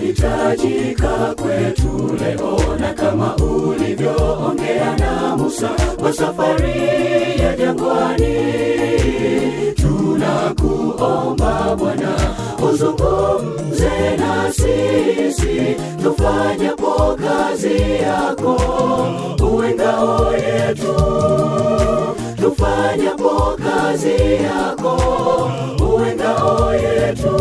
wahitajika kwetu leo, na kama ulivyoongea na Musa kwa safari ya jangwani, tunakuomba Bwana uzungumze na sisi, tufanyapo kazi yako, uwe ngao yetu tufanyapo kazi yako, uwe ngao yetu.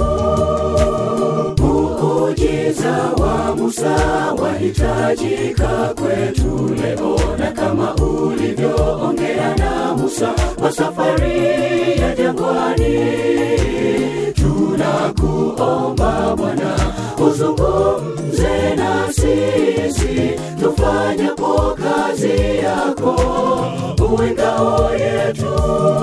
Muujiza wa Musa wahitajika kwetu leo, na kama ulivyoongea na Musa kwa safari ya jangwani, tunakuomba Bwana uzungumze na sisi, tufanyapo kazi yako, uwe ngao yetu,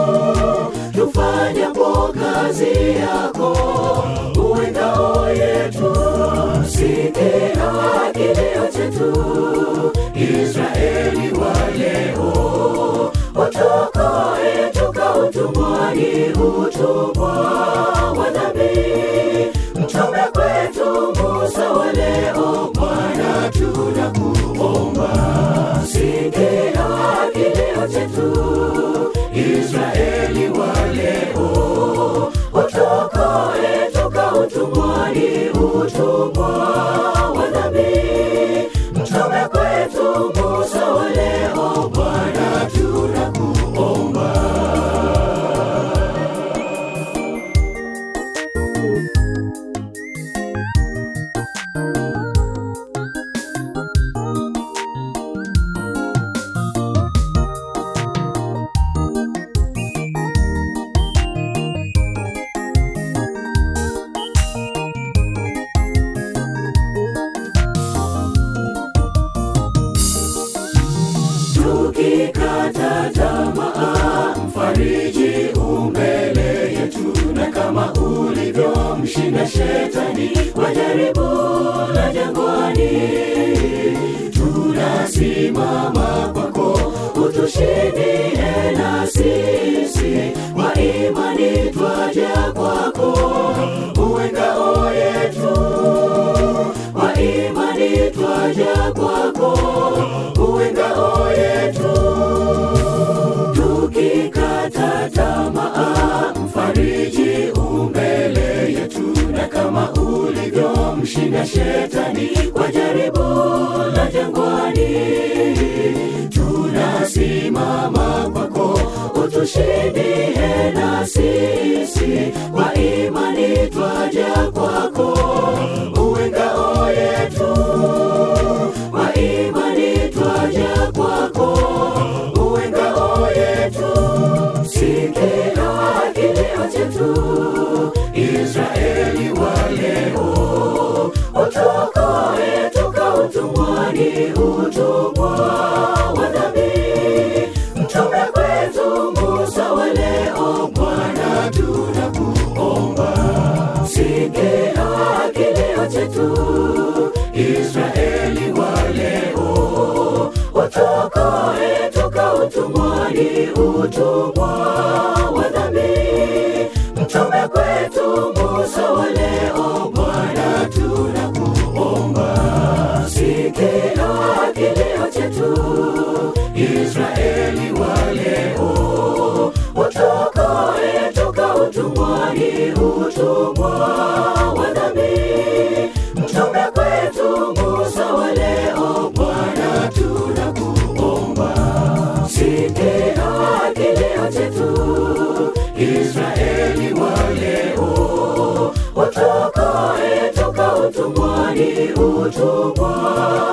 tufanyapo kazi yako, uwe ngao yetu. Sikia kilio chetu, Israeli wa leo, watokoe toka utumwani, utumwa wa dhambi. Mtume kwetu Musa wa leo, Bwana tunakuomba, sikia kilio chetu, Israeli wa leo, watokoe toka utumwani, utumwa wa dhambi. Mtume kwetu Musa wa leo, Bwana tunakuomba. Tukikata tamaa, mfariji umbele yetu, na kama ulivyomshinda shetani kwa jaribu la jangwani, tunasimama kwako, utushindie na sisi, kwa imani twaja kwako, uwe ngao yetu kwa imani twaja kwako, uwe ngao yetu. Tukikata tamaa, mfariji umbele yetu, na kama ulivyomshinda shetani kwa jaribu la jangwani, tunasimama kwako, utushindie na sisi, kwa imani twaja kwako, uwe ngao yetu, kwa imani twaja kwako, uwe ngao yetu. Sikia kilio chetu, Israeli wa leo, utuokoe toka utumwani, utumwa wa dhambi. Mtume kwetu Musa wa leo, Bwana tunakuomba, sikia kilio chetu, Israeli wa leo, utuokoe toka utumwani, utumwa wa dhambi. Mtume kwetu Musa wa leo, Bwana tunakuomba, sikia kilio chetu, Israeli wa leo, utuokoe toka utumwani, utumwa wa dhambi. Mtume kwetu Musa wa leo, Bwana tunakuomba, sikia kilio chetu, Israeli wa leo, utuokoe toka utumwani, utumwa